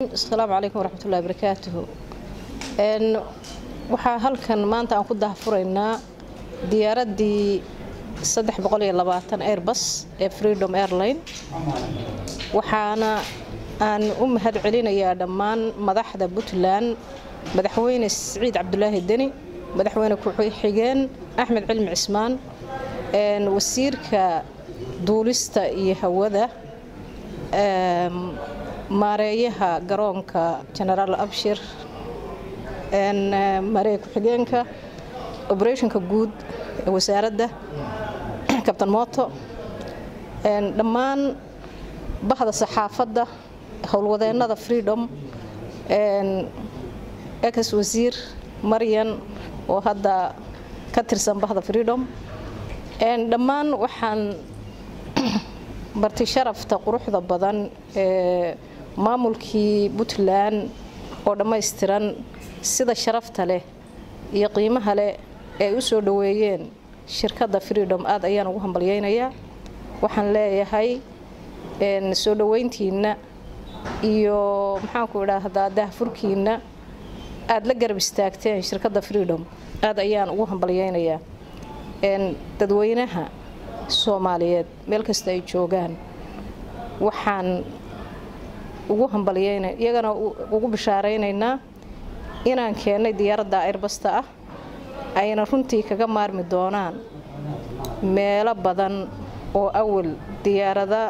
asalaamu calaykum waraxmatullahi barakaatuhu waxaa halkan maanta aan ku dahfuraynaa diyaaraddii airbus ee freedom airline waxaana aan u mahad celinayaa dhammaan madaxda puntland madaxweyne siciid cabdulaahi deni madaxweyne ku-xigeen axmed cilmi cismaan wasiirka duulista iyo hawada maareeyaha garoonka genaraal abshir maareeya ku-xigeenka oberetionka guud ee wasaaradda kabtan mooto dhammaan bahda saxaafadda howlwadeennada freedom ex wasiir maryan oo hadda ka tirsan bahda freedom dhammaan waxaan barti sharafta quruxda badan ee maamulkii puntland oo dhammaystiran sida sharafta leh iyo qiimaha leh ee u soo dhoweeyeen shirkadda freedom aad ayaan ugu hambalyeynayaa waxaan leeyahay soo dhoweyntiinna iyo maxaanku idhaahdaa dahfurkiinna aada la garab istaagteen shirkadda freedom aad ayaan ugu hambalyeynayaa dadweynaha soomaaliyeed meel kasta ay joogaan waxaan ugu hambalyeyna iyagana ugu bishaaraynaynaa inaan keennay diyaaradda airbasta ah ayna runtii kaga maarmi doonaan meelo badan oo awal diyaarada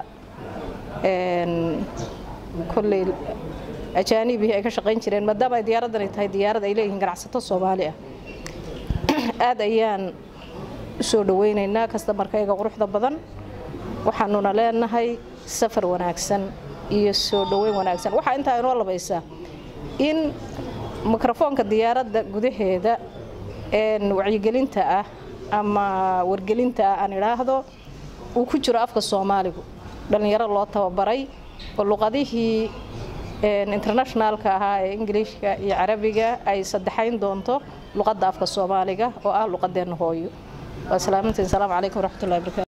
kolley ajaanibihii ay ka shaqayn jireen maadaama ay diyaaraddan ay tahay diyaarad ay leeyihiin ganacsato soomaali ah aad ayaan u soo dhoweynaynaa kastamarkayga quruxda badan waxaanuna leenahay safar wanaagsan iyo soo dhoweyn wanaagsan waxaa intaa inoo labaysaa in mikrofoonka diyaaradda gudaheeda wacyigelinta ah ama wargelinta ah aan idhaahdo uu ku jiro afka soomaaligu dhallinyaro loo tababaray oo luqadihii internationaalka ahaa ee ingiliishka iyo carabiga ay saddexayn doonto luqadda afka soomaaliga oo ah luqadeenna hooyo waa salaamantiin salaamu calaykum waraxmatullahi barakaatu